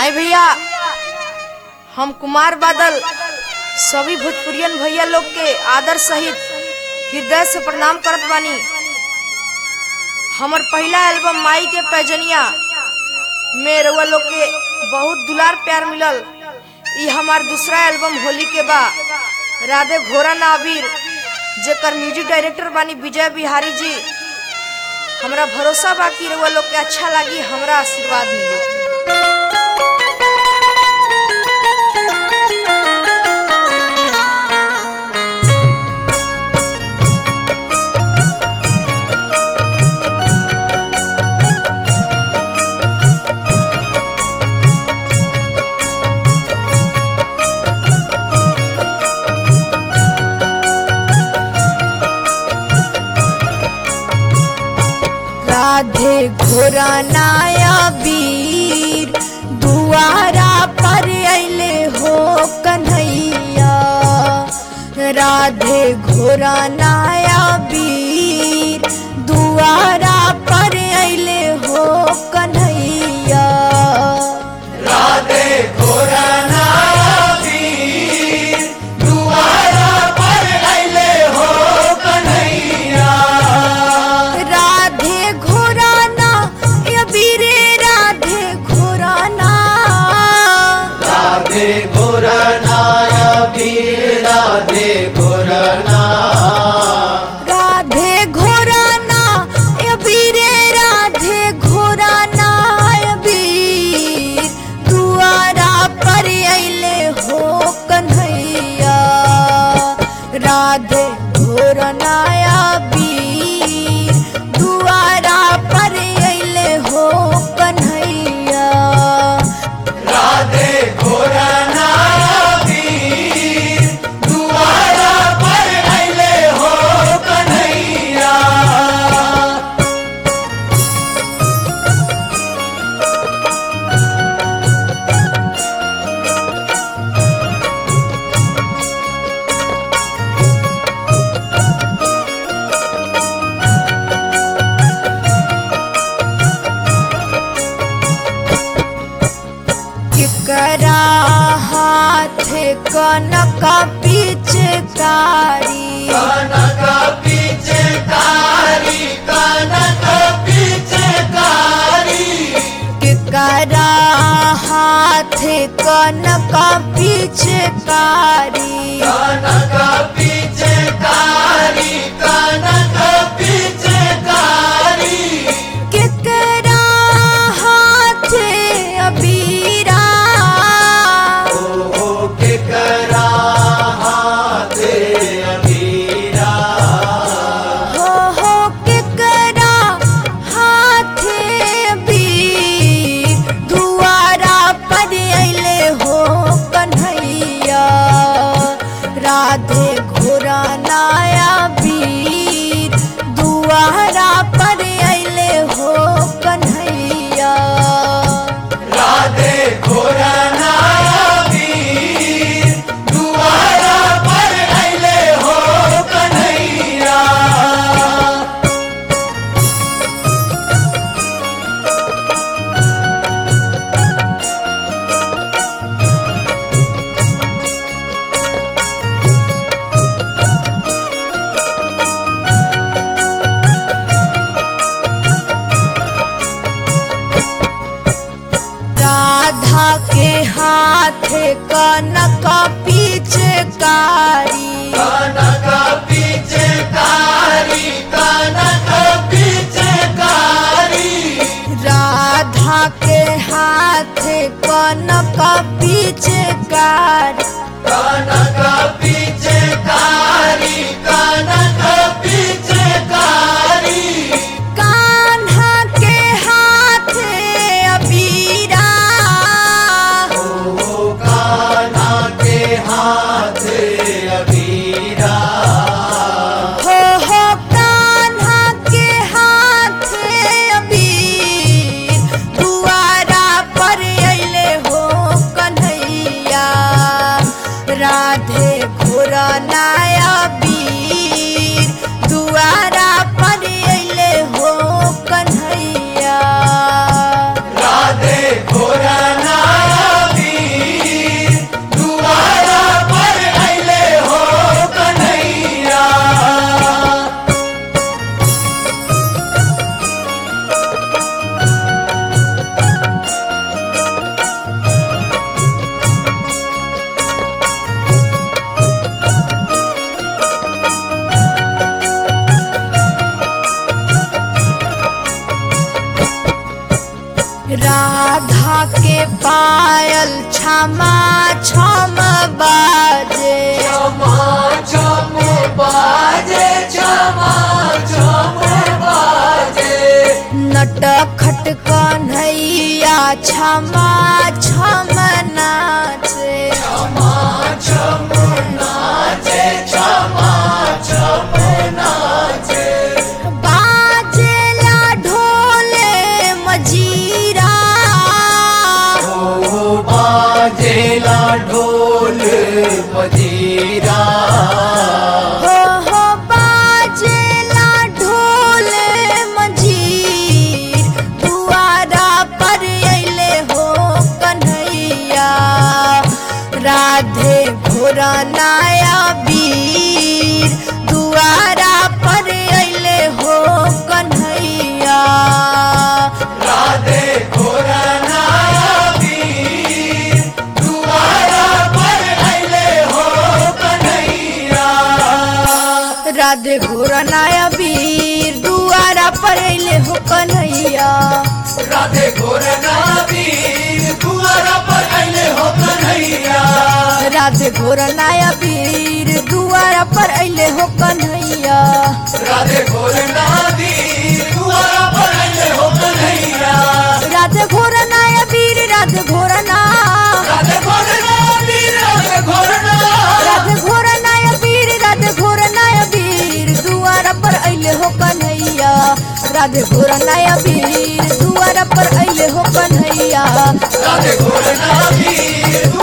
आई भैया हम कुमार बादल सभी भोजपुरियन भैया लोग के आदर सहित हृदय से प्रणाम करत बानी हमर पहला एल्बम माई के पैजनिया में रउआ लोग के बहुत दुलार प्यार मिलल ई हमार दूसरा एल्बम होली के बा राधे घोरा नावीर जेकर म्यूजिक डायरेक्टर बानी विजय बिहारी जी हमरा भरोसा बा कि रउआ लोग के अच्छा लागी हमरा आशीर्वाद मिली राधे घोरा नाया वीर दुआरा पर अले हो कन्हैया राधे घोरा नाया वीर दुआरा पर अले हो कन्हैया राधे घोरा वीर दुआरा पर अइले हो कन्हैया राधे घोरा ना या वीरे राधे घोरा ना राधे घोरा नाया वीर राधे घोरा ना राधे घोराना ए वीरे राधे घोराना ए वीर दुआरा पर अइले हो कन्हैया राधे घोरना या वीर दुआरा पर अइले हो कन्हैया राधे घोरा नाया वीर दुआरा पर अइले हो कन्हैया केकरा हाथ कनक पिचकारी कनक पीछे कारी कनक पीछे कारी केकरा हाथ कनक पिचकारी कनक पीछे कारी कनक पीछे कारी केकरा हाथ अबीरा ओ के करा हाथे अबीरा हो हो केकरा हाथ अबीर दुआरा पर अइले हो कन्हैया राधे घोरा नाया वीर दुआरा पर अइले हो कन्हैया राधे घोरा नाया वीर दुआरा पर अइले हो कन्हैया राधा के हाथ कनक पिचकारी कनक पीछे कारी कनक पीछे कारी राधा के हाथ कनक पिचकारी कनक पीछे कारी कनक पीछे कारी कान्हा के हाथ अबीरा ओ कान्हा के हाथ अबीरा हो हो कान्हा के हाथ अबीर दुआरा पर अइले हो कन्हैया राधे घोरा नाय छमा छम बाजे क्षमा क्षम बाजे क्षमा क्षम बाजे नट खट कन्हैया छमा छम नाचे क्षमा क्षम नाचे क्षमा क्षम नाचे बाजेला ढोले मजीरा ओ बाजेला ढोल मजीरा हो हो बाजेला ढोले मजीर दुआरा पर अइले हो कन्हैया राधे घोरा नाया वीर दुआरा पर अइले हो कन्हैया राधे घोरनाया वीर दुआरा पर अइले हो कन्हैया राधे घोरा नाया वीर दुआरा पर अइले हो कन्हैया राधे घोरना वीर दुआरा पर अइले हो कन्हैया राधे घोरा नाया वीर दुआरा पर अइले हो कन्हैया राधे घोरना वीर दुआरा पर अइले हो कन्हैया राधे घोरा नाया वीर राधे घोरा ना राधे घोरना वीर राधे घोरना राधे घोरा नाया वीर राधे घोरा नाया वीर दुआरा पर अइले हो कन्हैया राधे घोरा नाया वीर दुआरा पर अइले हो कन्हैया राधे घोरना वीर